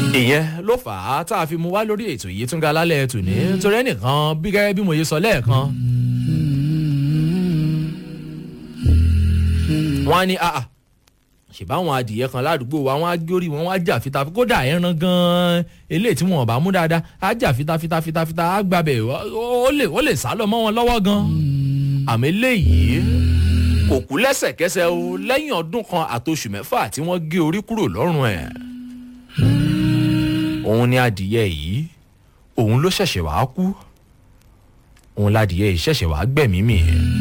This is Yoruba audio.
ìyẹn ló fà á tá a fi mu wá lórí ètò yìí tún ga lálẹ́ tòní torí ẹnìkan bí gẹ́gẹ́ bí mo yẹ sọ lẹ́ẹ̀kan. wọ́n á ní àà ṣèbáwọn adìyẹ kan ládùúgbò wa wọ́n á gbórí wọn wọ́n á jà fitafita kódà ẹran gan-an eléyìí tí wọn ò bá mú dáadáa á jà fitafita fitafita á gbàbẹ̀ ó lè ó lè sá lọ mọ́ wọn lọ́wọ́ gan-an àmì eléyìí kò kú lẹ́sẹ̀kẹsẹ̀ o lẹ́yìn ọdún kan àtoṣù mẹ́fà tí wọ́n gé orí kúrò lọ́rùn ẹ̀ òun ni adìyẹ yìí òun ló ṣẹ̀ṣẹ̀ wàá kú òun ládìyẹ yìí ṣẹ̀ṣẹ̀ wàá gbẹ̀mí mi.